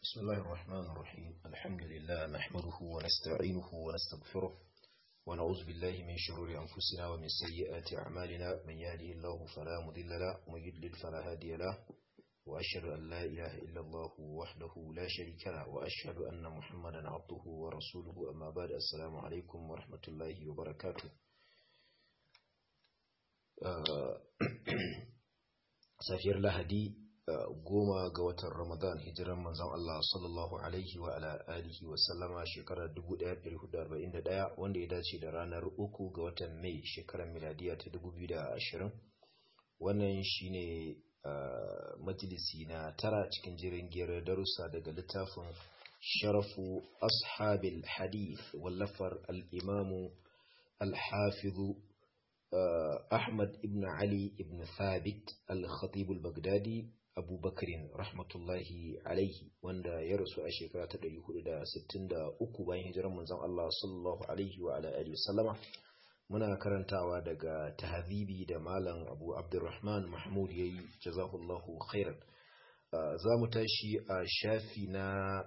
بسم الله الرحمن الرحيم الحمد لله نحمده ونستعينه ونستغفره ونعوذ بالله من شرور أنفسنا ومن سيئات أعمالنا من يهده الله فلا مضل له ومن يضلل فلا هادي له وأشهد أن لا إله إلا الله وحده لا شريك له وأشهد أن محمدا عبده ورسوله أما بعد السلام عليكم ورحمة الله وبركاته safiyar lahadi goma ga watan ramadan hijiran manzon Allah sallallahu alaihi wa ala alihi wa sallama shekarar 1441 wanda ya dace da ranar uku ga watan mai shekarar miladiya ta 2020 wannan shine majalisi na tara cikin jirin giyar darussa daga littafin sharafu ashabil hadith wallafar al-imamu al-hafizu Ahmad ibn Ali ibn Thabit al-Khatib al-Baghdadi Abu Bakrin rahmatullahi alaihi wanda ya rasu a shekara ta 463 bayan hijirar manzon Allah sallallahu alaihi wa ala alihi wasallama muna karantawa daga tahzibi da malam Abu Abdurrahman Mahmud yayi jazahullahu khairan za mu tashi a shafi na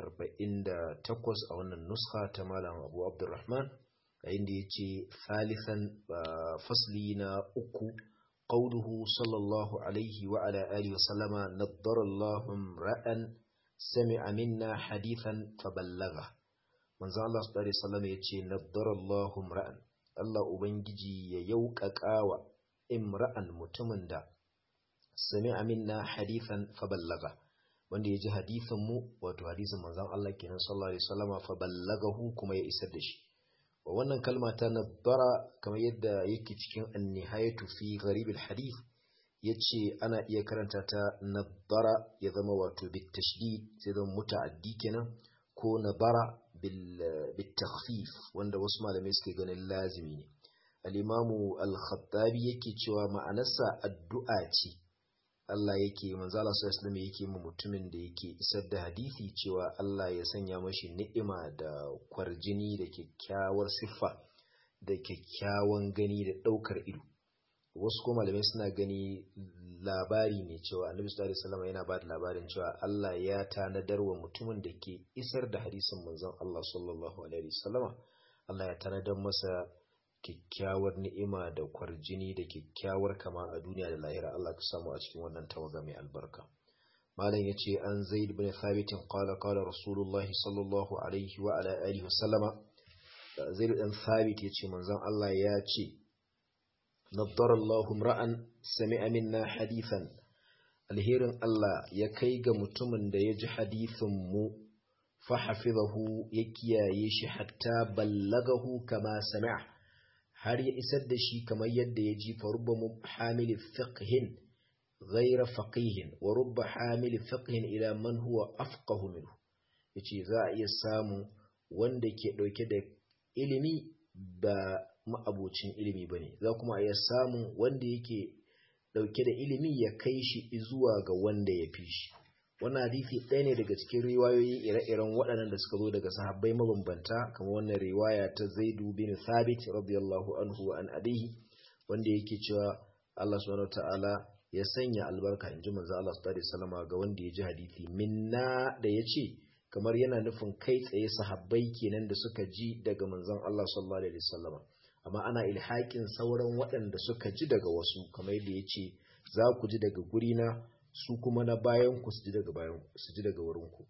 48 a wannan nuskha ta malam Abu Abdurrahman inda ya ce thalithan fasli na uku ƙauduhu sallallahu alaihi wa ala alihi wasallama naddarallahu ra'an sami'a minna hadithan faballaga manzon Allah sallallahu alaihi wasallam ya ce naddarallahu ra'an Allah ubangiji ya yauƙaƙawa imra'an mutumin da sami'a minna hadithan faballaga wanda ya ji hadithin mu wato hadisin manzon Allah kenan sallallahu alaihi wasallama faballagahu kuma ya isar da shi wannan kalma ta nabbara kamar yadda yake cikin annihayatu fi gharibul hadith yace ana iya karanta ta nabbara ya zama wato bit tashdid sai zama muta'addi kenan ko nabara bil bit takhfif wanda wasu malamai suke ganin lazimi ne al-imamu al-khattabi yake cewa ma'anarsa addu'a ce Allah yake manzo Allah sallallahu alaihi yake mu mutumin da yake isar da hadisi cewa Allah ya sanya mashi ni'ima da kwarjini da kyakkyawar siffa da kyakkyawan gani da daukar ido wasu kuma malamai suna gani labari ne cewa Annabi sallallahu alaihi wasallam yana ba da labarin cewa Allah ya tanadar wa mutumin da ke isar da hadisin manzon Allah sallallahu alaihi wasallama Allah ya tanadar masa kyakkyawar ni'ima da kwarjini da kyakkyawar kama a duniya da lahira Allah ka samu a cikin wannan tawaga mai albarka malam yace an zaid ibn thabit qala qala rasulullah sallallahu alaihi wa ala alihi wasallama zaid ibn thabit yace manzon Allah ya ce naddara Allahu ra'an sami'a minna hadithan alherin Allah ya kai ga mutumin da ya ji hadithin mu fa hafizahu ya kiyaye shi hatta ballagahu kama sami'a har ya isar da shi kamar yadda ya ji fa rubba hamili fiqhin ghayra faqihin wa rubba hamili fiqhin ila man huwa afqahu minhu yace za a iya samu wanda ke dauke da ilimi ba ma'abocin ilimi bane za kuma a iya samu wanda yake dauke da ilimi ya kai shi zuwa ga wanda ya fi shi wannan hadisi ɗaya ne daga cikin riwayoyi ire-iren waɗannan da suka zo daga sahabbai mabambanta kamar wannan riwaya ta Zaidu bin Thabit radiyallahu anhu wa an abihi wanda yake cewa Allah subhanahu ta'ala ya sanya albarka in ji manzo Allah sallallahu alaihi wasallam ga wanda ya ji hadisi minna da yace kamar yana nufin kai tsaye sahabbai kenan da suka ji daga manzon Allah sallallahu alaihi wasallam amma ana ilhakin sauran waɗanda suka ji daga wasu kamar yadda yace za ku ji daga gurina su kuma na bayan ku su ji daga bayan su ji daga wurin ku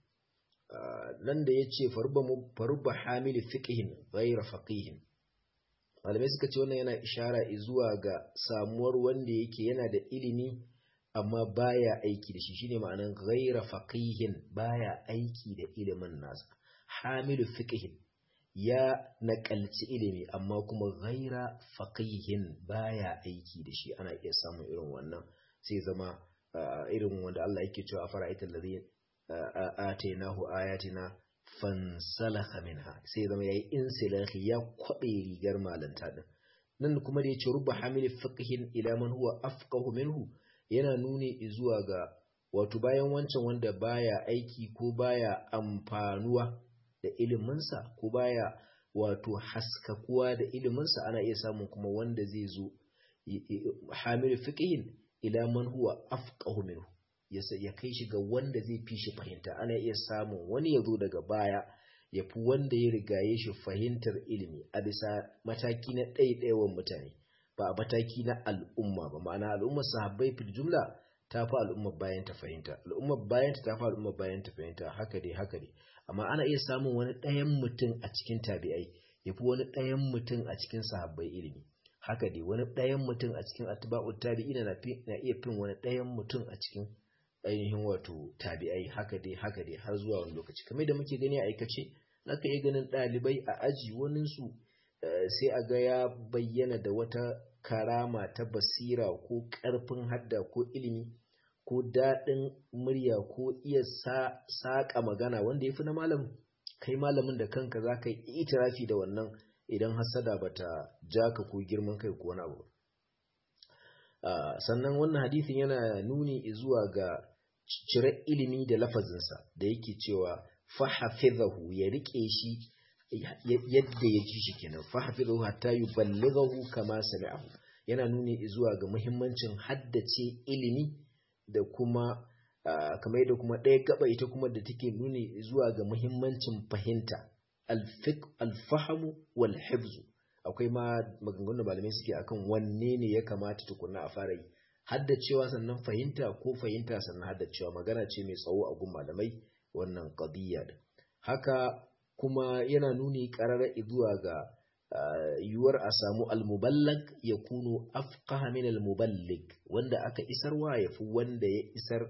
nan da yace farba mu farba hamil fiqhin ghayra faqihin malamai suka ce wannan yana ishara zuwa ga samuwar wanda yake yana da ilimi amma baya aiki da shi shine ma'anan ghayra faqihin baya aiki da ilimin nasa hamil fiqhin ya nakalci ilimi amma kuma ghayra faqihin baya aiki da shi ana iya samun irin wannan sai zama irin wanda Allah yake cewa fara ita ladhi atainahu ayatina fansalakha minha sai zama yayi insilahi ya kwabe rigar malanta din nan kuma da yace rubba hamil fiqhin ila man huwa afqahu minhu yana nuni zuwa ga wato bayan wancan wanda baya aiki ko baya amfanuwa da iliminsa ko baya wato haskakuwa da iliminsa ana iya samun kuma wanda zai zo hamil fiqhin ila man huwa afqahu minhu ya kai shi ga wanda zai fi shi fahimta ana iya samun wani ya zo daga baya ya fi wanda ya rigaye shi fahimtar ilimi a bisa mataki na ɗaiɗaiwan mutane ba a mataki na al'umma ba ma'ana al'ummar sahabbai fil jumla ta fi al'ummar bayan ta fahimta al'ummar bayan ta fi al'ummar bayan ta fahimta haka dai haka dai amma ana iya samun wani ɗayan mutum a cikin tabi'ai ya fi wani ɗayan mutum a cikin sahabbai ilimi haka dai wani ɗayan mutum a cikin atba'ut tabi'ina na iya fin wani ɗayan mutum a cikin ainihin wato tabi'ai haka dai haka dai har zuwa wani lokaci kamar da muke gani a aikace zaka iya ganin ɗalibai a aji wani su sai a ga ya bayyana da wata karama ta basira ko ƙarfin hadda ko ilimi ko daɗin murya ko iya saƙa magana wanda ya fi na malamin kai malamin da kanka za ka yi itirafi da wannan idan hasada ba ta ja ka ko girman kai ko wani abu sannan wannan hadithin yana nuni zuwa ga cire ilimi da lafazinsa da yake cewa fahafizahu ya rike shi yadda ya ji shi kenan fahafizahu hatta yuballighahu kama sami'ahu yana nuni zuwa ga muhimmancin haddace ilimi da kuma kamar yadda kuma ɗaya gaba ita kuma da take nuni zuwa ga muhimmancin fahimta alfahamu wal hifzu akwai ma maganganun malamai suke akan wanne ne ya kamata tukuna a fara yi haddacewa sannan fahimta ko fahimta sannan haddacewa magana ce mai tsawo a gun malamai wannan qadiyya haka kuma yana nuni karara zuwa ga yiwuwar a samu almuballag ya kuno afqaha min almuballig wanda aka isarwa ya fi wanda ya isar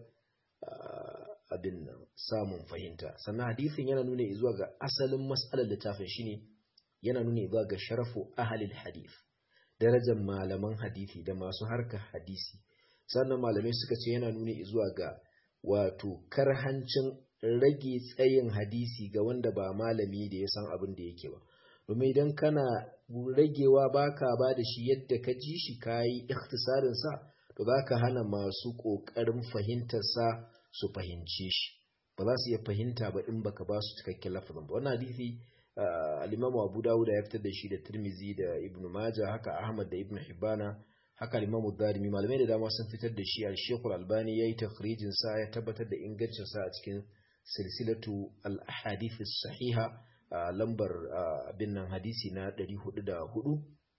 abin nan samun fahimta sannan hadisin yana nuna zuwa ga asalin mas'alar littafin shine yana nuna zuwa ga sharafu ahalil hadith darajar malaman hadisi da masu harkar hadisi sannan malamai suka ce yana nuna zuwa ga wato karhancin rage tsayin hadisi ga wanda ba malami da ya san abin da yake ba domin idan kana ragewa baka ba da shi yadda ka ji shi kayi ikhtisarin sa to zaka hana masu kokarin fahimtar sa su fahimce shi ba za su iya fahimta ba in baka ba su cikakken lafazin ba wannan hadisi al-Imam Abu Dawud ya fitar da shi da Tirmizi da Ibn Majah haka Ahmad da Ibn Hibbana haka al-Imam Darimi malamai da dama sun fitar da shi al-Sheikh al-Albani yayi takhrijin sa ya tabbatar da ingancin sa a cikin silsilatu al-ahadith as-sahiha lambar abin nan hadisi na 404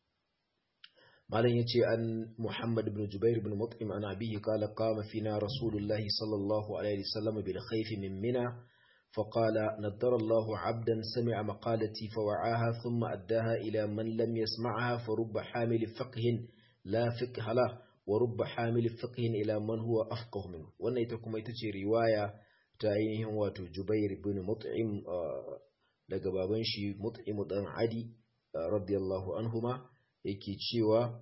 malam yace an Muhammad ibn Jubair ibn Mut'im an abihi qala qama fina Rasulullahi sallallahu alaihi wasallam bil khayf min Mina فقال نضر الله عبدا سمع مقالتي فوعاها ثم أداها إلى من لم يسمعها فرب حامل فقه لا فقه له ورب حامل فقه إلى من هو أفقه منه وانا يتكم يتجي رواية تاينهم واتو جبير بن مطعم daga baban shi mut'im dan adi radiyallahu anhuma yake cewa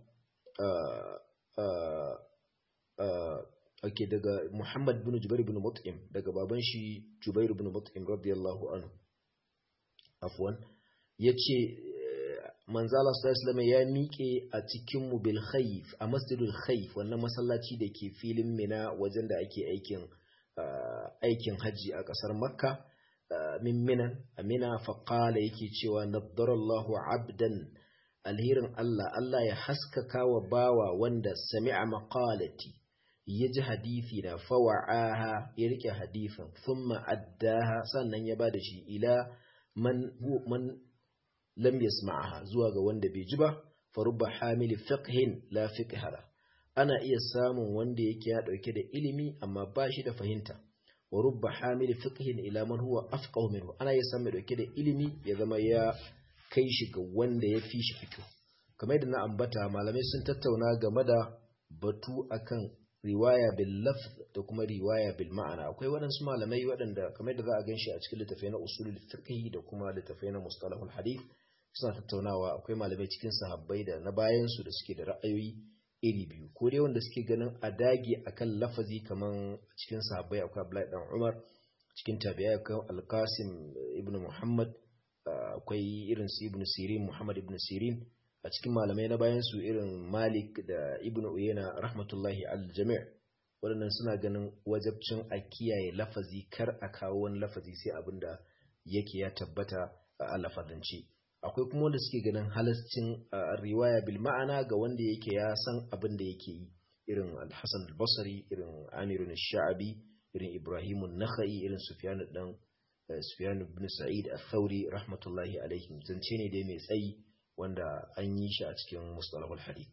ake daga Muhammad bin Jubair bin Mut'im daga baban shi Jubair bin Mut'im radiyallahu anhu afwan yace manzo Allah sallallahu alaihi ya miƙe a cikin mu bil khayf a masjidul khayf wannan masallaci da ke filin Mina wajen da ake aikin aikin haji a ƙasar Makka min Minan Amina fa qala yake cewa naddarallahu abdan alhirin Allah Allah ya haskaka wa bawa wanda sami'a maqalati ya ji hadithi na fawa'aha ya rike hadithin thumma addaha sannan ya bada shi ila man man lam yasma'aha zuwa ga wanda bai ji ba farubba hamili fiqhin la fiqhala ana iya samun wanda yake ya dauke da ilimi amma ba shi da fahimta wa rubba hamili fiqhin ila man huwa afqahu minhu ana iya samun dauke da ilimi ya zama ya kai shi ga wanda ya fi shi fiqh kamar yadda na ambata malamai sun tattauna game da batu akan riwaya bil lafz da kuma riwaya bil ma'ana akwai waɗansu malamai waɗanda kamar da za a ganshi a cikin littafai na usulul fiqh da kuma littafai na mustalahul hadith suna tattaunawa akwai malamai cikin sahabbai da na bayan su da suke da ra'ayoyi iri biyu ko dai wanda suke ganin a dage akan lafazi kaman cikin sahabbai akwai Abdullahi dan Umar cikin tabi'ai akwai Al-Qasim ibn Muhammad akwai irin su Ibn Sirin Muhammad ibn Sirin a cikin malamai na bayan su irin Malik da Ibn Uyayna rahmatullahi al-jami' waɗannan suna ganin wajabcin a kiyaye lafazi kar a kawo wani lafazi sai abinda yake ya tabbata a lafazance akwai kuma wanda suke ganin halascin riwaya bil ma'ana ga wanda yake ya san abin da yake yi irin al-Hasan al-Basri irin Amir al-Sha'bi irin Ibrahim an-Nakhai irin Sufyan dan Sufyan ibn Sa'id al-Thawri rahmatullahi alaihim zance ne dai mai tsayi wanda an yi shi a cikin mustalahul hadith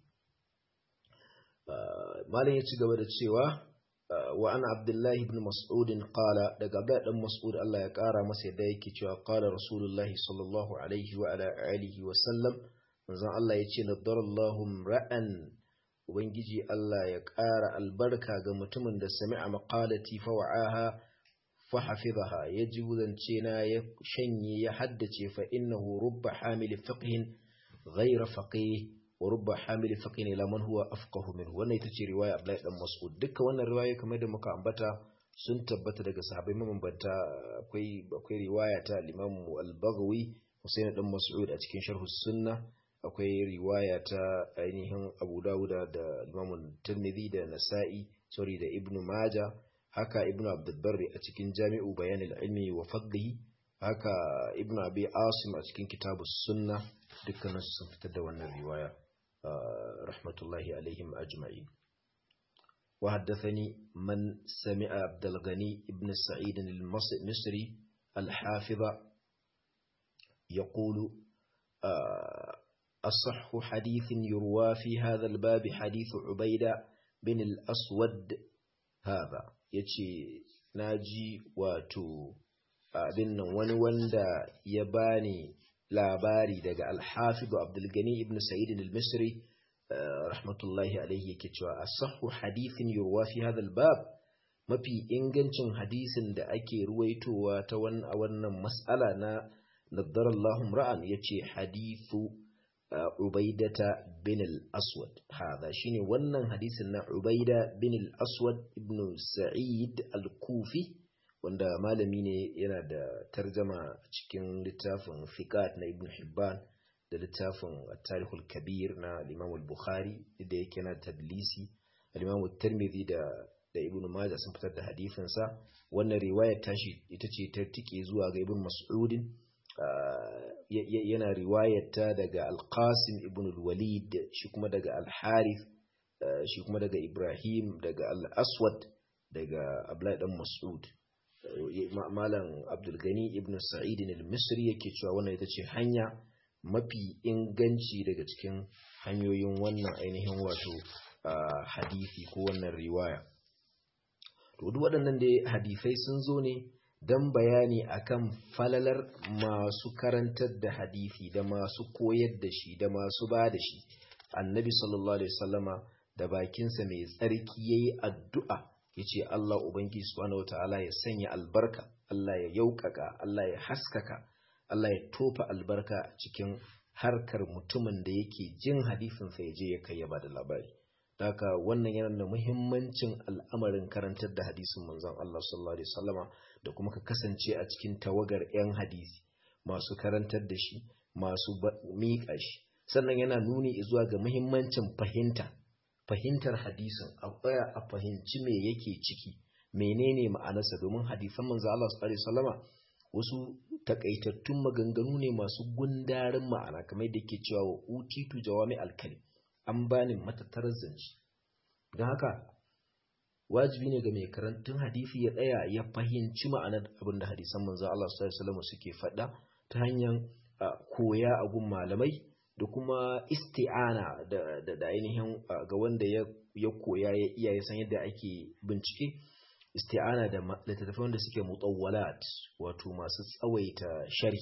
malam ya ci gaba da cewa wa ana abdullahi ibn mas'ud qala daga abdullahi dan mas'ud Allah ya kara masa yadda yake cewa qala rasulullahi sallallahu alaihi wa ala alihi wa sallam manzon Allah yace nadarallahu ra'an ubangiji Allah ya kara albarka ga mutumin da sami'a maqalati fa wa'aha fa hafizaha yaji zance na ya shanye ya haddace fa innahu rubba hamil fiqhin ghayra faqih wa rubba hamil faqin ila man huwa afqahu minhu wannan ita ce riwaya Abdullahi dan Mas'ud dukkan wannan riwaya kamar da muka ambata sun tabbata daga sahabbai mabambanta akwai akwai riwaya ta al-Imam al-Baghawi Husayn dan Mas'ud a cikin Sharh sunna akwai riwaya ta ainihin Abu Dawud da Imam Tirmidhi da Nasa'i sorry da Ibn Majah haka Ibn Abdul Barri a cikin Jami'u Bayan al-Ilmi wa Fadlihi haka Ibn Abi Asim a cikin Kitabus Sunnah dukkaninsu sun fitar da wannan riwaya rahmatullahi alaihim ajma'in wa haddathani man sami'a Abdul Ghani ibn Sa'id al-Misri al-Hafiz يقول أصح حديث يروى في هذا الباب حديث عبيدة بن الأسود هذا يتي ناجي واتو abin nan wani wanda ya bani labari daga alhafidu abdulgani ibn sa'id al-misri rahmatullahi alaihi yake cewa asahhu hadithin yurwa fi hadha al-bab mafi ingancin hadisin da ake ruwaitowa ta wannan mas'ala na naddara Allahu ra'an yace hadithu ubaidata bin al-aswad hada shine wannan hadisin na ubaida bin al-aswad ibn sa'id al-kufi wanda malami ne yana da tarjama cikin littafin fiqat na ibn hibban da littafin tarihul kabir na imam al-bukhari da yake na tadlisi al-imam tirmidhi da da ibn majah sun fitar da hadisin sa wannan riwayar tashi ita ce ta tike zuwa ga ibn mas'udin yana riwayar ta daga al-qasim ibn al-walid shi kuma daga al-harith shi kuma daga ibrahim daga al-aswad daga abdullahi dan mas'ud malam abdulgani ibn sa'id al-misri yake cewa wannan ita ce hanya mafi inganci daga cikin hanyoyin wannan ainihin wato hadisi ko wannan riwaya to duk waɗannan da hadisai sun zo ne don bayani akan falalar masu karantar da hadisi da masu koyar da shi da masu ba da shi annabi sallallahu alaihi wasallama da bakinsa mai tsarki yayi addu'a yace Allah ubangiji subhanahu wataala ya sanya albarka Allah ya yaukaka Allah ya haskaka Allah ya tofa albarka cikin harkar mutumin da yake jin hadisin sa yaje ya kai ya bada labari haka wannan yana da muhimmancin al'amarin karantar da hadisin manzon Allah sallallahu alaihi wasallama da kuma ka kasance a cikin tawagar yan hadisi masu karantar da shi masu miƙa shi sannan yana nuni zuwa ga muhimmancin fahimta fahimtar hadisin a tsaya a fahimci me yake ciki menene ma'anarsa domin hadisan manzo Allah sallallahu alaihi wasallama wasu takaitattun maganganu ne masu gundarin ma'ana kamar yadda yake cewa wa utitu jawami alkalim an bani matattarar zance don haka wajibi ne ga mai karantun hadisi ya tsaya ya fahimci ma'anar abin da hadisan manzo Allah sallallahu alaihi wasallama suke faɗa ta hanyar koya a gun malamai da kuma isti'ana da, da, da ainihin ga wanda ya, ya koya ya iya ya san yadda ake bincike isti'ana da littattafai wanda suke mutawwalat wato masu tsawaita shari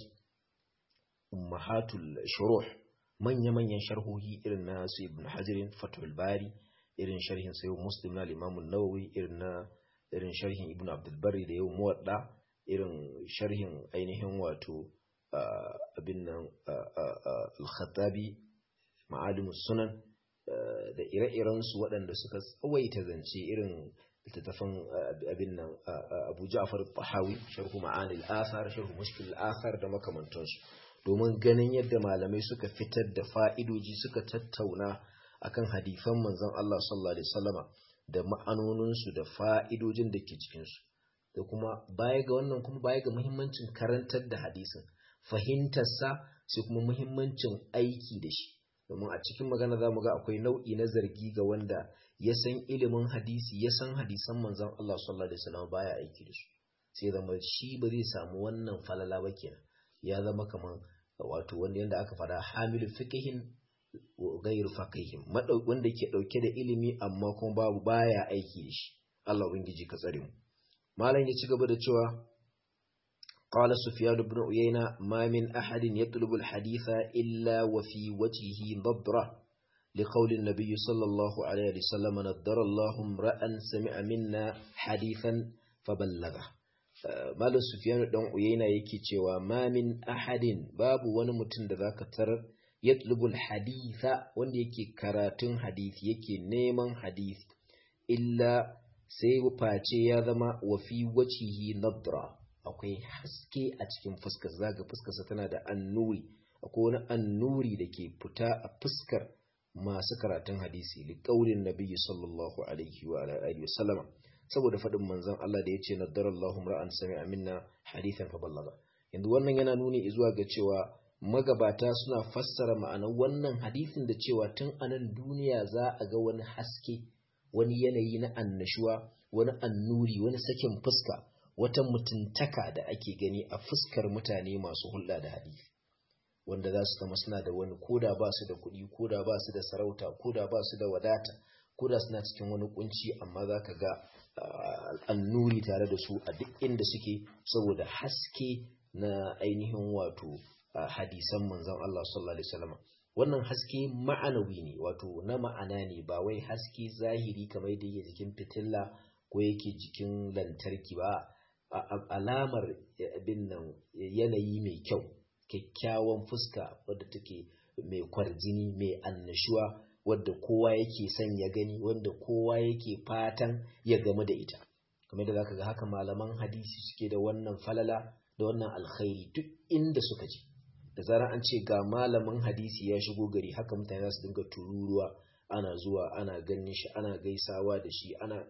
ummahatul shuruh manya-manyan sharhohi irin na su ibn hajirin fatul bari irin sharhin sayo muslim na limamun nawawi irin na irin sharhin ibn abdulbari da yau muwadda irin sharhin ainihin wato abin nan al-khattabi ma'alimus sunan da ire-irensu waɗanda suka tsawaita zance irin littattafan abin nan abu ja'far tahawi sharhu ma'anil athar sharhu mushkil athar da makamantansu domin ganin yadda malamai suka fitar da fa'idoji suka tattauna akan hadifan manzon Allah sallallahu alaihi wasallama da ma'anoninsu da fa'idojin da ke cikinsu da kuma baya ga wannan kuma baya ga muhimmancin karantar da hadisin fahimtarsa sai kuma muhimmancin aiki da shi domin a cikin magana za mu ga akwai nau'i na zargi ga wanda ya san ilimin hadisi ya san hadisan manzon Allah sallallahu alaihi wasallam baya aiki da su sai zama shi ba zai samu wannan falala ba kenan ya zama kaman wato wanda yanda aka fada hamilu fiqhin wa ghairu faqihin wanda ke dauke da ilimi amma kuma babu baya aiki da shi Allah ubangiji ka tsare mu malam ya ci gaba da cewa قال سفيان بن عيينة ما من أحد يطلب الحديث إلا وفي وجهه نضرة لقول النبي صلى الله عليه وسلم نضر الله امرأ سمع منا حديثا فبلغه Malam Sufyan dan Uyayna yake cewa ma min ahadin babu wani mutum da zaka tarar yatlubul haditha wanda yake karatun hadisi yake neman hadisi illa sai face ya zama wa fi wajhihi nadra akwai haske a cikin fuskar zaga fuskarsa tana da annuri akwai wani annuri da ke fita a fuskar masu karatun hadisi li qaulin nabiyyi sallallahu alaihi wa alihi wa sallama saboda faɗin manzon Allah da yace nadarallahu ra'an sami'a minna hadithan fa ballaga yanzu wannan yana nuni zuwa ga cewa magabata suna fassara ma'anar wannan hadisin da cewa tun anan duniya za a ga wani haske wani yanayi na annashuwa wani annuri wani sakin fuska wata mutuntaka da ake gani a fuskar mutane masu hulɗa da hadisi wanda za su zama suna da wani koda ba su da kuɗi koda ba su da sarauta koda ba su da wadata koda suna cikin wani kunci amma za ka ga annuri tare da su a duk inda suke saboda haske na ainihin wato hadisan manzon Allah sallallahu alaihi wasallam wannan haske ma'anawi ne wato na ma'ana ne ba wai haske zahiri kamar da yake jikin fitilla ko yake jikin lantarki ba alamar abin nan yanayi mai kyau kyakkyawan fuska wadda take mai kwarjini mai annashuwa wadda kowa yake son ya gani wanda kowa yake fatan ya game da ita kamar da zaka ga haka malaman hadisi suke da wannan falala da wannan alkhairi duk inda suka je da zarar an ce ga malamin hadisi ya shigo gari haka mutane za su dinga tururuwa ana zuwa ana ganin shi ana gaisawa da shi ana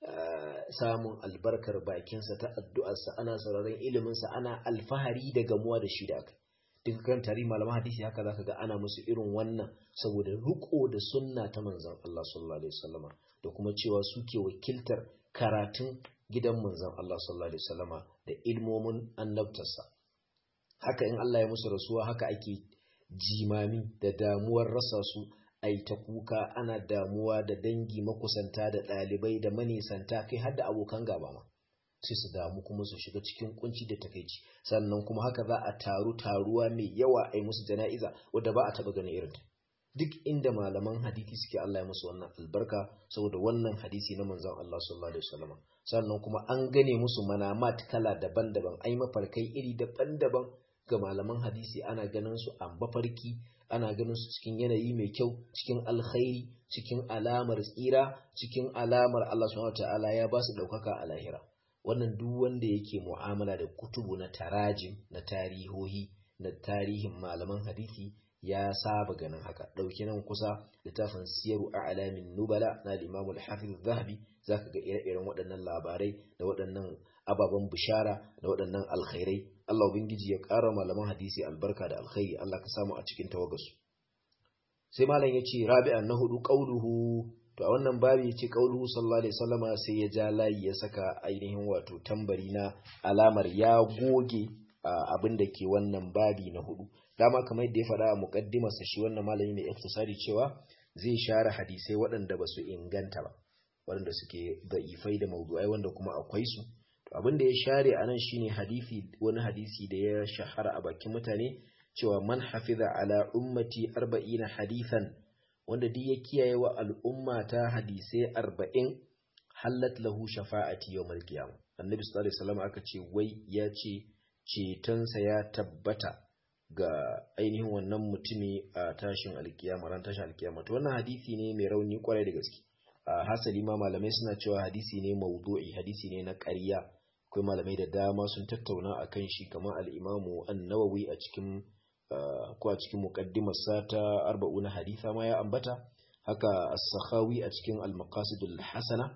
samun albarkar bakinsa ta addu'arsa ana sauraron iliminsa ana alfahari da gamuwa da shi da aka duk kan tarihi malaman hadisi haka zaka ga ana musu irin wannan saboda riko da sunna ta manzon Allah sallallahu alaihi wasallama da kuma cewa suke wakiltar karatun gidan manzon Allah sallallahu alaihi wasallama da ilmomin annabtarsa haka in Allah ya musu rasuwa haka ake jimami da damuwar rasa su ai ta kuka ana damuwa da dangi makusanta da ɗalibai da manisanta kai har da abokan gaba ma sai su damu kuma su shiga cikin kunci da takaici sannan kuma haka za a taru taruwa mai yawa a yi musu jana'iza wadda ba a taɓa ganin irin ta duk inda malaman hadisi suke Allah ya musu wannan albarka saboda wannan hadisi na manzon Allah sallallahu alaihi wasallam sannan kuma an gane musu manamat kala daban-daban ai mafarkai iri daban-daban ga malaman hadisi ana ganin su a mafarki ana ganin su cikin yanayi mai kyau cikin alkhairi cikin alamar tsira cikin alamar Allah subhanahu wataala ya ba su daukaka a lahira wannan duk wanda yake mu'amala da kutubu na tarajim na tarihohi na tarihin malaman hadisi ya saba ganin haka dauki nan kusa littafin siyaru a'lamin nubala na al-imam al-hafiz zahabi zaka ga ire-iren waɗannan labarai da waɗannan ababen bishara da waɗannan alkhairai Allah ubangiji ya ƙara malaman hadisi albarka da alkhairi Allah ka samu a cikin tawagasu sai malam ya ce rabi'an na hudu qauluhu to a wannan babi ya ce qauluhu sallallahu alaihi wasallama sai ya ja layi ya saka ainihin wato tambari na alamar ya goge abin da ke wannan babi na hudu dama kamar yadda ya faɗa a muqaddimarsa shi wannan malami mai iftisari cewa zai share hadisai waɗanda ba su inganta ba waɗanda suke da'ifai da maudu'ai wanda kuma akwai su abin da ya share a nan shine hadisi wani hadisi da ya shahara a bakin mutane cewa man hafiza ala ummati arba'ina hadithan wanda duk ya kiyaye wa al'umma ta hadisai arba'in hallat lahu shafa'ati yawmal qiyamah annabi sallallahu alaihi wasallam aka ce wai ya ce cetonsa ya tabbata ga ainihin wannan mutumi a tashin alkiyama ran tashin alkiyama to wannan hadisi ne mai rauni kwarai da gaske a hasali ma malamai suna cewa hadisi ne maudu'i hadisi ne na ƙarya akwai malamai da dama sun tattauna a kan shi kamar al'imamu annawawi a cikin ko a cikin muqaddimarsa ta arba'una haditha ma ya ambata haka as-sakhawi a cikin al-maqasidul hasana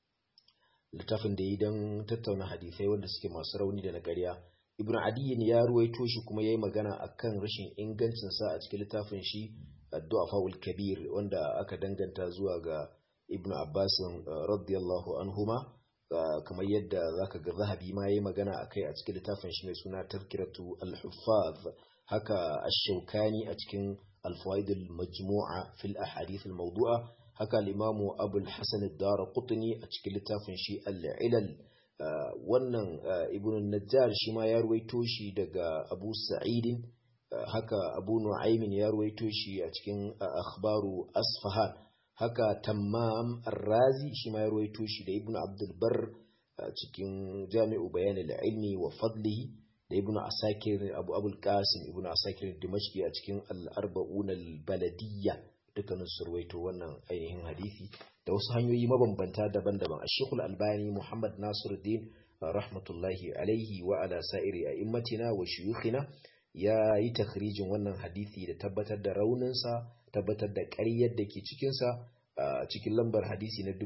littafin da yi don tattauna hadisai wanda suke masu rauni da na ƙarya ibn adiyin ya ruwaito shi kuma ya yi magana akan rashin ingancinsa a cikin littafin shi addu'a fawul kabir wanda aka danganta zuwa ga ibn abbas radiyallahu anhuma kamar yadda zaka ga zahabi ma yayi magana akai a cikin littafin shi mai suna tazkiratu al-huffaz haka ash-shawkani a cikin al-fawaid al-majmu'a fil ahadith al-mawdu'a haka al-imamu abul hasan ad-darqutni a cikin littafin shi al-ilal wannan ibn najjar shi ma ya ruwaito shi daga abu sa'idin haka abu nu'aymin ya ruwaito shi a cikin akhbaru asfahan haka tammam ar-razi shi ma ya ruwaito shi da ibn abdul bar cikin jami'u bayan al-ilmi wa fadlihi da ibn asakir abu abul qasim ibn asakir dimashqi a cikin al-arba'un al-baladiyya dukkanin su ruwaito wannan ainihin hadisi da wasu hanyoyi mabambanta daban-daban ash-shaykh al-albani muhammad nasiruddin rahmatullahi alaihi wa ala sa'iri a'immatina wa shuyukhina ya yi takhrijin wannan hadisi da tabbatar da rauninsa tabbatar da ƙaryar da ke cikinsa a cikin lambar hadisi na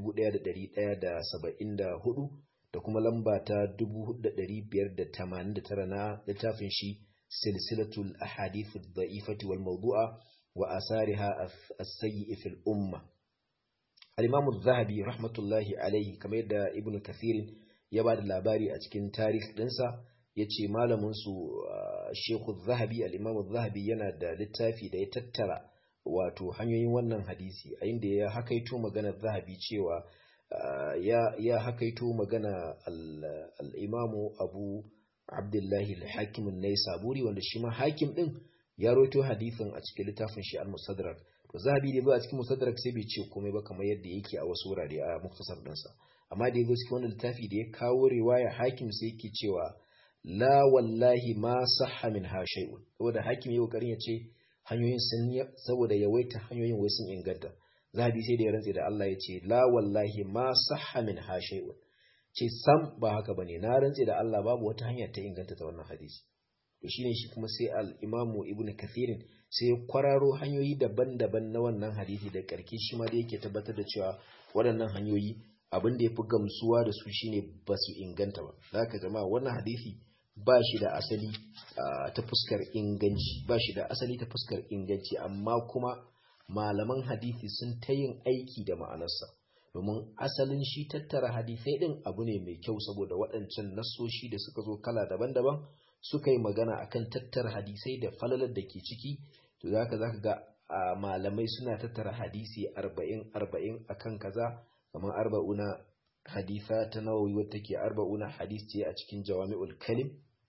1174 da kuma lamba ta 4589 na littafin shi silsilatul ahadith ad-da'ifati wal mawdu'a wa asariha as-sayyi fil umma al-imam az-zahabi rahmatullahi alayhi kamar yadda ibnu kathir ya ba da labari a cikin tarikh dinsa yace malamin su Sheikh zahabi al-Imam zahabi yana da littafi da ya tattara wato hanyoyin wannan hadisi a inda ya hakaito magana zahabi cewa ya ya hakaito magana al-Imam Abu Abdullahi al-Hakim an-Naisaburi wanda shi ma hakim din ya rawaito hadisin a cikin littafin shi al-Mustadrak to zahabi da ba a cikin Mustadrak sai bai ce komai ba kamar yadda yake a wasu wurare a muktasar dinsa amma da yazo cikin wannan littafi da ya kawo riwaya hakim sai yake cewa la wallahi ma sahha min ha shay'un saboda hakim yayi kokarin ya ce hanyoyin sun saboda yawaita hanyoyin wai sun inganta zahabi sai da ya rantse da Allah ya ce la wallahi ma sahha min ha shay'un ce sam ba haka bane na rantse da Allah babu wata hanya ta inganta ta wannan hadisi to shine shi kuma sai al-imamu ibn kathirin sai ya kwararo hanyoyi daban-daban na wannan hadisi da karki shi ma da yake tabbatar da cewa waɗannan hanyoyi abin da ya fi gamsuwa da su shine ba su inganta ba zaka jama'a wannan hadisi ba shi da asali ta fuskar inganci ba shi da asali ta fuskar inganci amma kuma malaman hadisi sun ta yin aiki da ma'anarsa domin asalin shi tattara hadisai din abu ne mai kyau saboda waɗancan nasoshi da suka zo kala daban-daban suka yi magana akan tattara hadisai da falalar da ke ciki to zaka zaka ga malamai suna tattara hadisi arba'in arba'in akan kaza kamar arba'una haditha ta nawawi wadda take arba'una hadis ce a cikin jawami'ul kalim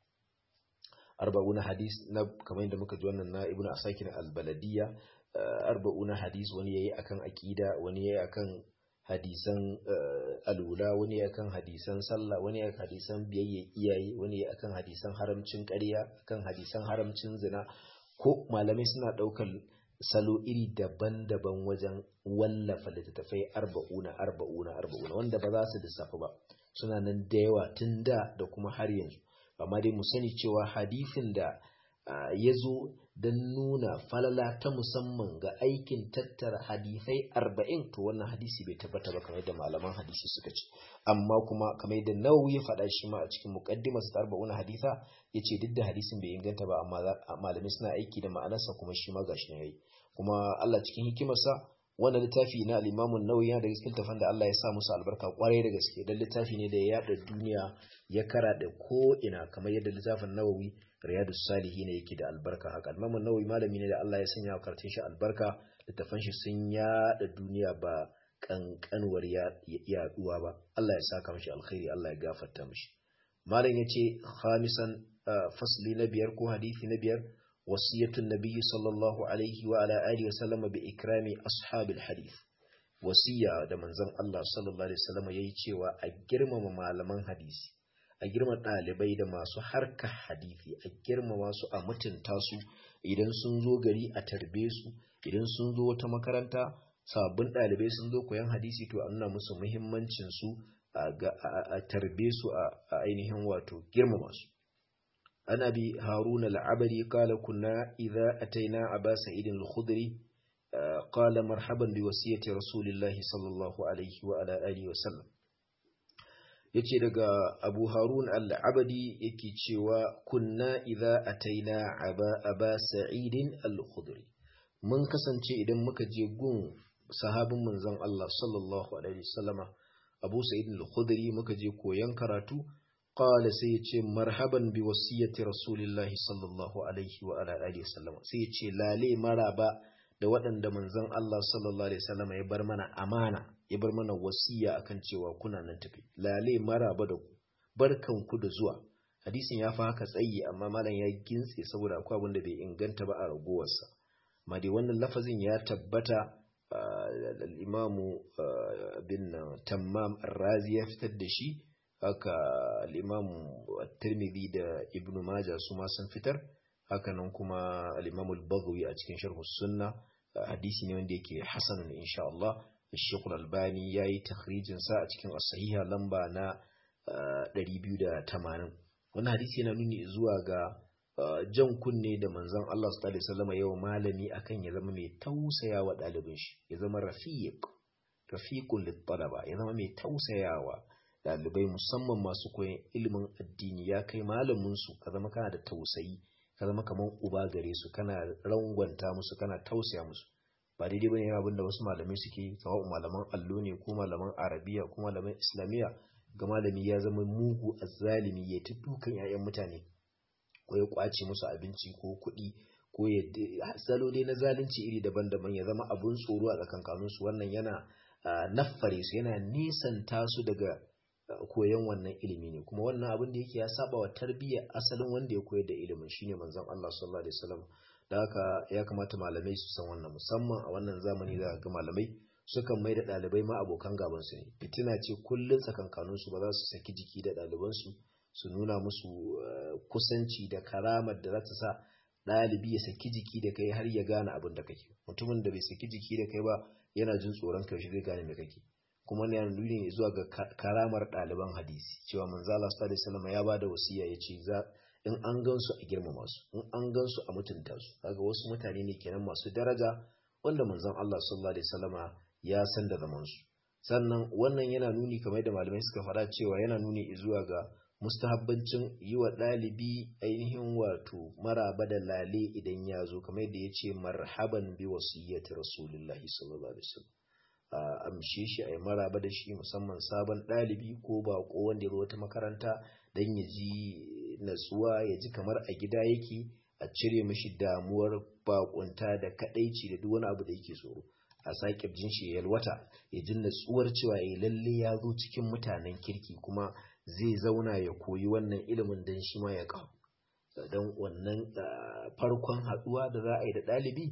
arba'una hadis na kamar yadda muka ji wannan na ibnu asakir al-baladiyya arba'una hadis wani yayi akan aqida wani yayi akan hadisan alula wani yayi akan hadisan sallah wani yayi akan hadisan biyayya iyaye wani yayi akan hadisan haramcin ƙarya akan hadisan haramcin zina ko malamai suna ɗaukar salo iri daban-daban wajen wallafa littattafai arba'una arba'una arba'una wanda ba za su lissafa ba suna nan da yawa tun da da kuma har yanzu amma dai mu sani cewa hadifin da ya zo don nuna falala ta musamman ga aikin tattara hadisai arba'in to wannan hadisi bai tabbata ba kamar yadda malaman hadisi suka ce amma kuma kamar yadda nawawi ya faɗa shi ma a cikin muqaddimarsa ta arba'una hadisa yace duk da hadisin bai inganta ba amma malamai suna aiki da ma'anarsa kuma shi ma gashi ne yayi kuma Allah cikin hikimarsa wannan littafi na al-Imam an-Nawawi yana da cikin tafan da Allah ya sa musu albarka kwarai da gaske dan littafi ne da ya yada duniya ya kara da ko ina kamar yadda littafin Nawawi Riyadus Salihin yake da albarka haka al-Imam an-Nawawi malami ne da Allah ya sanya karatun shi albarka littafan shi sun yada duniya ba kankanwar yaduwa ba Allah ya saka mishi alkhairi Allah ya gafarta mishi malam yace khamisan fasli na biyar ko hadisi na biyar wasiyatun nabiyyi sallallahu alaihi wa ala alihi wa sallama bi ikrami ashabil hadith wasiya da manzon Allah sallallahu alaihi wasallam yayi cewa a girmama malaman hadisi a girmama dalibai da masu harka hadisi a girmama su a mutunta su idan sun zo gari a tarbe su idan sun zo wata makaranta sabbin dalibai sun zo koyan hadisi to a nuna musu muhimmancin su a tarbe su a ainihin wato girmama su an abi haruna al'abari kala kunna idza ataina aba sa'id al-khudri qala marhaban bi wasiyati rasulillahi sallallahu alaihi wa ala alihi wa sallam yace daga abu harun al-abadi yake cewa kunna idza ataina aba aba sa'id al-khudri mun kasance idan muka je gun sahabin manzon Allah sallallahu alaihi wasallama Abu Sa'id al-Khudri muka je koyan karatu qala sai ya ce marhaban bi wasiyyati rasulillahi sallallahu alaihi wa ala alihi wasallama sai ya ce lale maraba da waɗanda manzon Allah sallallahu alaihi wasallama ya bar mana amana ya bar mana wasiya akan cewa kuna nan tafi lale maraba da ku barkanku da zuwa hadisin ya fi haka tsayi amma malam ya gintse saboda akwai abin da bai inganta ba a ragowarsa amma dai wannan lafazin ya tabbata al-imamu bin tammam razi ya fitar da shi haka al-imamu tirmidhi da ibnu majah su ma sun fitar haka nan kuma al-imamu al-baghawi a cikin sharh sunna hadisi ne wanda yake hasanun insha Allah Sheikh Al-Albani yayi takhrijin sa a cikin as-sahiha lamba na 280 wannan hadisi yana nuni zuwa ga jan kunne da manzon Allah sallallahu alaihi wasallam yau malami akan ya zama mai tausayawa ɗalibin shi ya zama rafiq rafiqul litalaba ya zama mai tausayawa ɗalibai musamman masu koyon ilimin addini ya kai malamin su ka zama kana da tausayi ka zama kaman uba gare su kana rangwanta musu kana tausaya musu ba daidai bane abin da wasu malamai suke sawa'u malaman allo ne ko malaman arabiya ko malaman islamiyya ga malami ya zama mugu azzalimi ya ta dukan 'ya'yan mutane ko ya kwace musu abinci ko kuɗi ko ya salo dai na zalunci iri daban-daban ya zama abun tsoro a tsakankanin su wannan yana naffare su yana nisanta su daga koyon wannan ilimi ne kuma wannan abin da yake ya saba wa tarbiyyar asalin wanda ya koyar da ilimin shine manzon Allah sallallahu alaihi wasallam da haka ya kamata malamai su san wannan musamman a wannan zamani da ga malamai sukan mai da ɗalibai ma abokan gabansu ne fitina ce kullum tsakankaninsu ba za su saki jiki da ɗalibansu su nuna musu kusanci da karamar da za ta sa ɗalibi ya saki jiki da kai har ya gane abin da kake mutumin da bai saki jiki da kai ba yana jin tsoron kai shi zai gane me kake kuma ne nuni ne zuwa ga karamar ɗaliban hadisi cewa manzala sallallahu alaihi wasallam ya bada wasiya ya ce za in an gansu a girmama su in an gansu a mutunta su kaga wasu mutane ne kenan masu daraja wanda manzon Allah sallallahu alaihi wasallama ya san da zamansu sannan wannan yana nuni kamar da malamai suka faɗa cewa yana nuni zuwa ga mustahabbancin yi wa ɗalibi ainihin wato maraba da lale idan ya zo kamar da ya ce marhaban bi wasiyyati rasulullahi sallallahu alaihi wasallam a amshe shi a yi maraba da shi musamman sabon ɗalibi ko baƙo wanda ya zo wata makaranta don ya ji natsuwa ya ji kamar a gida yake a cire mishi damuwar baƙunta da kaɗaici da duk wani abu da yake tsoro a sake jin shi yalwata ya ji natsuwar cewa ya lalle ya zo cikin mutanen kirki kuma zai zauna ya koyi wannan ilimin don shi ma ya kawo don wannan farkon haɗuwa da za a yi da ɗalibi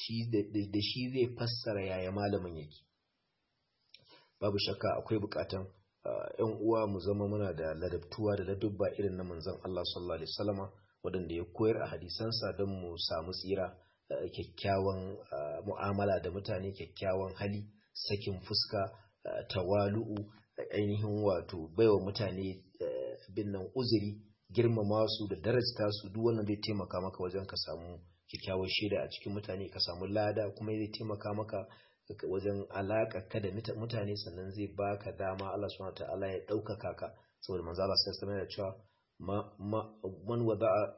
da shi zai fassara yaya malamin yake babu shakka akwai bukatan yan uwa mu zama muna da ladabtuwa da ladubba irin na manzon Allah sallallahu alaihi wasallama waɗanda ya koyar a hadisansa don mu samu tsira kyakkyawan mu'amala da mutane kyakkyawan hali sakin fuska tawalu'u ainihin wato baiwa mutane bin nan uzuri girmama su da darajta su duk wannan zai taimaka maka wajen ka samu kyakkyawar shaida a cikin mutane ka samu lada kuma zai taimaka maka wajen alaƙa ka da mutane sannan zai baka dama Allah subhanahu ta'ala ya ɗaukaka ka saboda manzo Allah sai ya cewa man wada'a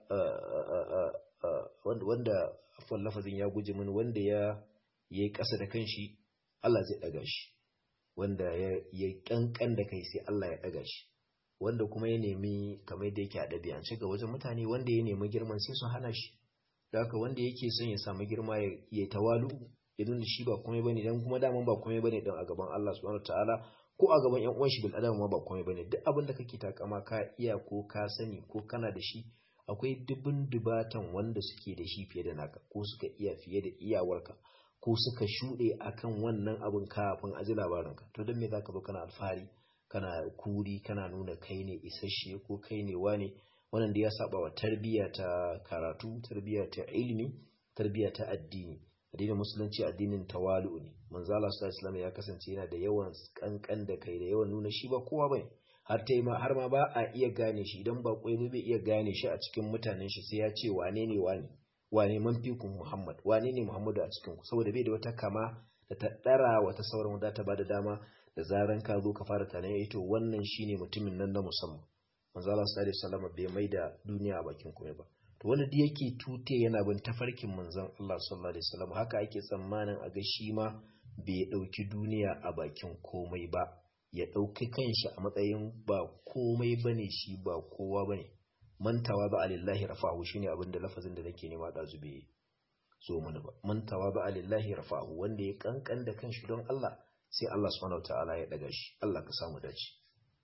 wanda afwan lafazin ya guje min wanda ya yi ƙasa da kanshi Allah zai ɗaga shi wanda ya ƙanƙan da kai sai Allah ya ɗaga shi wanda kuma ya nemi kamar da yake a ɗabi'ance ga wajen mutane wanda ya nemi girman sai su hana shi da haka wanda yake son ya samu girma ya tawalu ya nuna shi ba komai bane dan kuma daman ba komai bane dan a gaban Allah subhanahu wataala ko a gaban yan uwan shi bil adam ma ba komai bane duk abin da kake takama ka iya ko ka sani ko kana da shi akwai dubin dubatan wanda suke da shi fiye da naka ko suka iya fiye da iyawarka ko suka shuɗe akan wannan abin kafin a ji labarinka to don me zaka zo kana alfahari kana kuri kana nuna kai ne isasshe ko kai ne wane wannan da ya saba wa tarbiyya ta karatu tarbiyya ta ilimi tarbiyya ta addini addinin musulunci addinin tawalu ne manzo Allah sallallahu alaihi ya kasance yana da yawan kankan da kai da yawan nuna shi ba kowa bane har ta ma har ma ba a iya gane shi idan ba koyi bai iya gane shi a cikin mutanen shi sai ya ce wane ne wane wane man fikun Muhammad wane ne Muhammadu a cikin ku saboda bai da wata kama da ta dara wata sauran wadda ta bada dama da zaran ka zo ka fara tunanin to wannan shine mutumin nan na musamman manzo Allah sallallahu alaihi wasallam bai mai da duniya a bakin komai ba to wanda da yake tute yana bin tafarkin manzon Allah sallallahu alaihi wasallam haka ake tsammanin a ga shi ma bai ɗauki duniya a bakin komai ba ya ɗauki kanshi a matsayin ba komai bane shi ba kowa bane mantawa ba alillahi rafa'u shine abin da lafazin da nake nema da zube so mana ba mantawa ba alillahi rafa'u wanda ya kankan da kanshi don Allah sai Allah subhanahu wataala ya daga shi Allah ka samu dace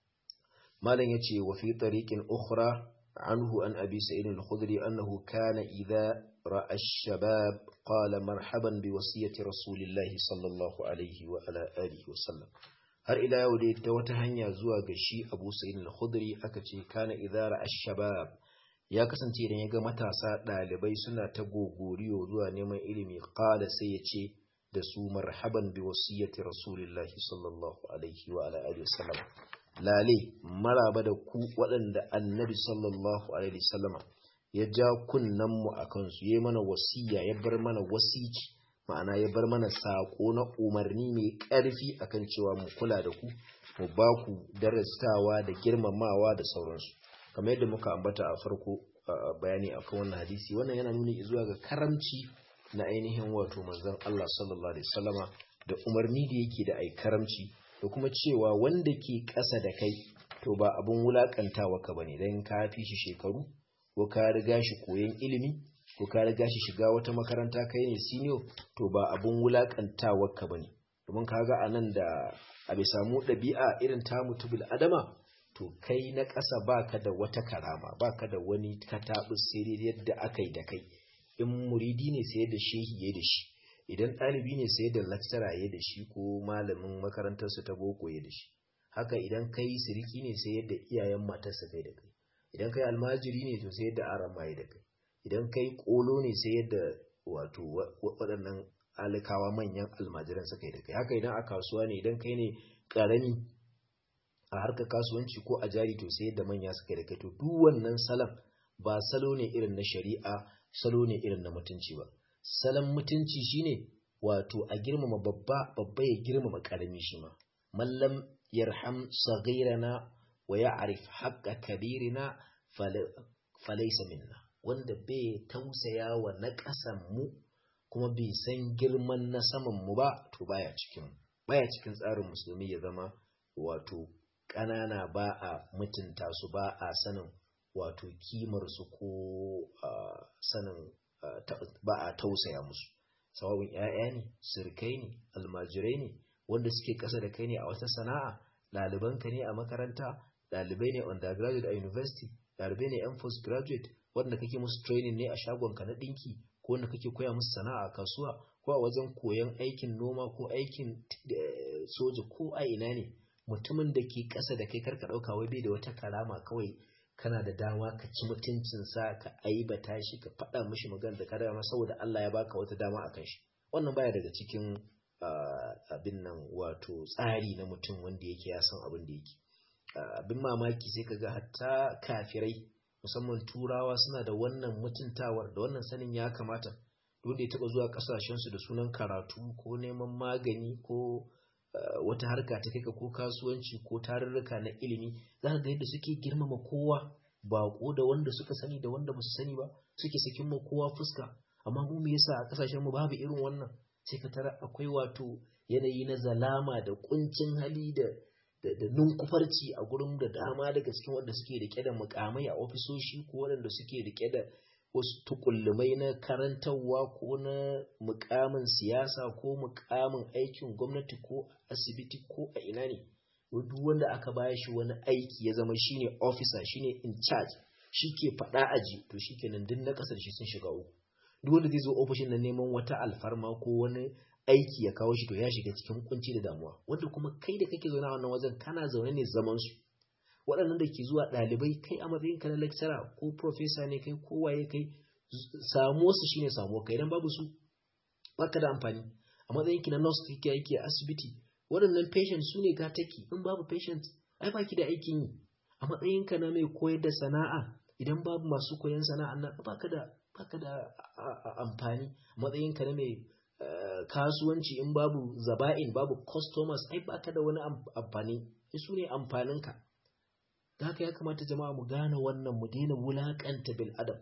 malam yace wa fi tariqin ukhra anhu an abi sa'id al-khudri annahu kana idha ra'a ash-shabab qala marhaban bi wasiyati rasulillahi sallallahu alaihi wa ala alihi wa sallam har ila yau dai ta wata hanya zuwa ga shi Abu Sa'id al-Khudri aka ce kana idha ra'a ash-shabab ya kasance idan ya ga matasa ɗalibai suna ta gogoriyo zuwa neman ilimi qala sai ya ce da su marhaban bi wasiyati rasulillahi sallallahu alaihi wa ala alihi wasallam lale maraba da ku waɗanda annabi sallallahu alaihi wasallama ya ja kunnan mu akan su yayi mana wasiya ya bar mana wasici ma'ana ya bar mana sako na umarni mai ƙarfi akan cewa mu kula da ku mu ba ku darastawa da girmamawa da sauransu kamar yadda muka ambata a farko bayani akan wannan hadisi wannan yana nuni zuwa ga karamci na ainihin wato manzon Allah sallallahu alaihi wasallama da umarni da yake da ai karamci da kuma cewa wanda ke ƙasa da kai to ba abun wulakantawa ka bane dan ka fi shi shekaru ko ka riga shi koyon ilimi ko ka riga shi shiga wata makaranta kai ne senior to ba abun wulakantawa ka bane domin kaga anan da a bai samu ɗabi'a irin tamu tubul adama to kai na ƙasa baka da wata karama baka da wani kataɓus sai yadda aka yi da kai in muridi ne sai da shehi ya da shi idan ɗalibi ne sai da lecturer ya da shi ko malamin makarantarsa ta boko ya da shi haka idan kai siriki ne sai yadda iyayen matarsa kai da kai idan kai almajiri ne to sai yadda arama ya da kai idan kai kolo ne sai yadda wato waɗannan alikawa manyan almajiran suka yi da kai haka idan a kasuwa ne idan kai ne ƙarami a harkar kasuwanci ko a jari to sai yadda manya suka da kai to duk wannan salon ba salo ne irin na shari'a salo ne irin na mutunci ba salon mutunci shine wato a girmama babba babba ya girmama karami shi ma mallam yarham saghirana wa ya'rif haqqa kabirina falaysa minna wanda bai tausaya wa na ƙasan mu kuma bai san girman na saman mu ba to baya cikin baya cikin tsarin musulmi ya zama wato ƙanana ba a mutunta su ba a sanin wato kimar su ko sanin ba a tausaya musu sawabin ‘ya'ya ne sirkai ne almajirai ne wanda suke ƙasa da kai ne a wata sana'a ɗalibanka ne a makaranta ɗalibai ne undergraduate a university ɗalibai ne yan postgraduate wanda kake musu training ne a shagonka na ɗinki ko wanda kake koya musu sana'a a kasuwa ko a wajen koyon aikin noma ko aikin soja ko a ina ne mutumin da ke ƙasa da kai karka ɗauka wai bai da wata karama kawai kana da dama ka ci mutuncinsa ka aibata shi ka faɗa mishi magana da kada ma saboda Allah ya baka wata dama a kan shi wannan baya daga cikin abin nan wato tsari na mutum wanda yake ya san abin da yake abin mamaki sai kaga hatta kafirai musamman turawa suna da wannan mutuntawar da wannan sanin ya kamata wanda ya taɓa zuwa ƙasashensu da sunan karatu ko neman magani ko wata harka ta kai ko kasuwanci ko tarurruka na ilimi za ka ga yadda suke girmama kowa baƙo da wanda suka sani da wanda ba su sani ba suke sakin ma kowa fuska amma mu me yasa a kasashen mu babu irin wannan sai ka tara akwai wato yanayi na zalama da kuncin hali da da nunkufarci a gurin da dama daga cikin wanda suke rike da mukamai a ofisoshi ko waɗanda suke rike da wasu tukullumai na karantarwa ko na mukamin siyasa ko mukamin aikin gwamnati ko asibiti ko a ina ne duk wanda aka baya shi wani aiki ya zama shine officer shine in charge shi ke faɗa aji to shi kenan duk na ƙasar shi sun shiga uku duk wanda zai zo ofishin na neman wata alfarma ko wani aiki ya kawo shi to ya shiga cikin kunci da damuwa wanda kuma kai da kake zaune a wannan wajen kana zaune ne zaman su waɗannan da ke zuwa ɗalibai kai a matsayin ka na lecturer ko professor ne kai ko waye kai samuwa su shine samuwa kai idan babu su baka da amfani a matsayin ki na nurse kake aiki a asibiti waɗannan patient su ne gataki in babu patient ai baki da aikin yi a matsayin ka na mai koyar da sana'a idan babu masu koyan sana'a nan baka da baka da amfani a matsayin ka na mai kasuwanci in babu zaba'in babu customers ai baka da wani amfani su ne amfaninka da haka ya kamata jama'a mu gane wannan mu daina wulakanta bil adam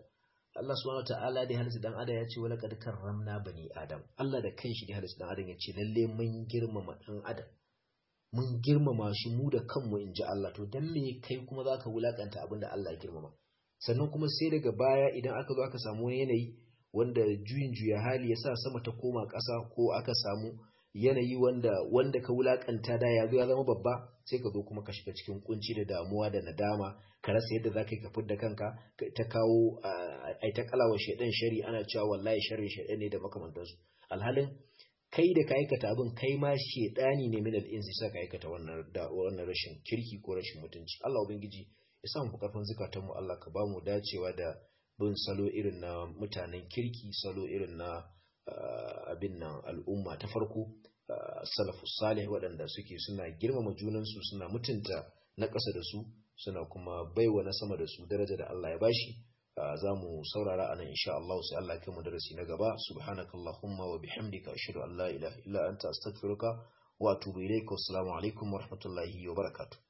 Allah subhanahu ta'ala da halitta dan adam ya ce wala kad karramna bani adam Allah da kanshi da halitta dan adam ya ce lalle mun girmama dan adam mun girmama shi mu da kanmu in ji Allah to dan me kai kuma zaka wulakanta abin da Allah ya girmama sannan kuma sai daga baya idan aka zo aka samu wani yanayi wanda juyin juya hali ya sa sama ta koma ƙasa ko aka samu yanayi wanda wanda ka wulakanta da ya zo ya zama babba sai ka zo kuma ka shiga cikin kunci da damuwa da nadama ka rasa yadda za ka yi ka fidda kanka ta kawo ai ta kalawa shaidan shari ana cewa wallahi sharri shaidan ne da makamantansu alhalin kai da ka aikata abin kai ma shaidani ne min al-insi sai ka aikata wannan wannan rashin kirki ko rashin mutunci Allah ubangiji ya sa mu karfin zakatan mu Allah ka ba mu dacewa da bin salo irin na mutanen kirki salo irin na abin nan al'umma ta farko salafu salih waɗanda suke suna girmama junansu suna mutunta na ƙasa da su suna kuma baiwa na sama da su daraja da Allah ya bashi za mu saurara anan insha Allah sai Allah ya kai mu darasi na gaba subhanakallahumma wa bihamdika ashhadu an la ilaha illa anta astaghfiruka wa atubu ilaik assalamu alaikum wa rahmatullahi wa barakatuh